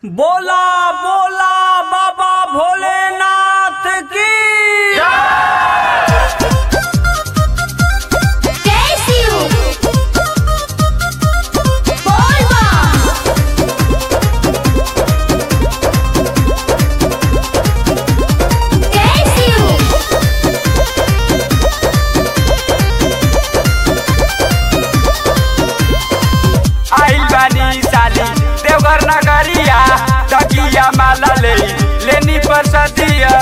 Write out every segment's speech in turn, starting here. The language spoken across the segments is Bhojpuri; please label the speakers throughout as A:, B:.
A: बोला बोला बाबा भोलेनाथ की
B: जय शिव बोल बम जय शिव
A: आइल बानी साली देवघर नगरिया तकिया माला ले लेनी परसदिया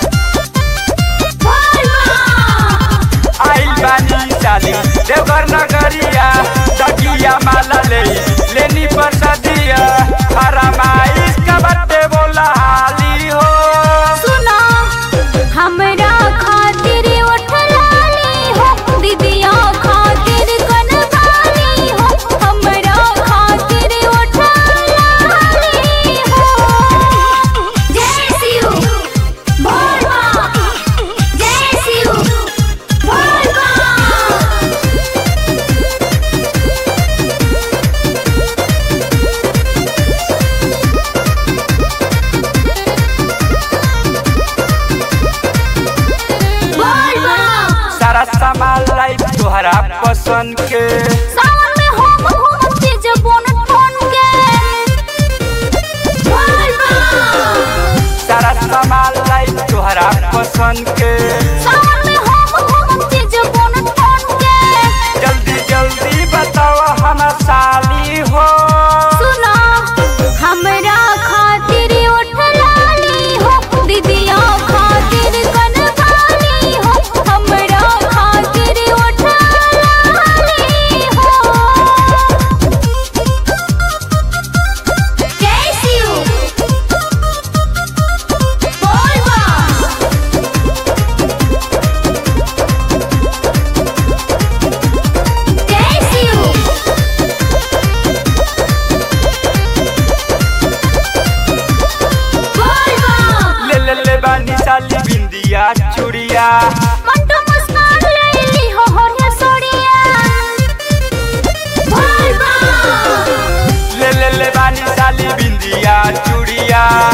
B: बोल बम
A: आइल बानी साली देवघर नगरिया तकिया माला ले लेनी परसदिया हरमाइस का बत्ते बोला हाली हो
B: सुना हमरा खातिर उठलानी हो दीदिया खातिर कनवानी हो हमरा खातिर उठलानी हो जय शिव बोल बम जय शिव बोल बम बोल बम
A: सारा सामान लाई तोहरा पसंद के
B: सावन में हम घूमते जबोन टोन के बोल बम
A: सारा सामान लाई तोहरा पसंद के
B: सावन में हम घूमते जबोन टोन के
A: जल्दी जल्दी बताओ हम साली हो
B: सुना हमरा खातिर उठलानी हो दीदिया खातिर कनवानी हो हमरा खातिर उठलानी हो जय शिव बोल बम जय शिव बोल बम
A: ले ले ले बानी साली बिंदिया चूड़िया
B: मंटू मुस्कान लेली हो होरिया सोड़िया बोल बम
A: ले ले ले बानी साली बिंदिया चूड़िया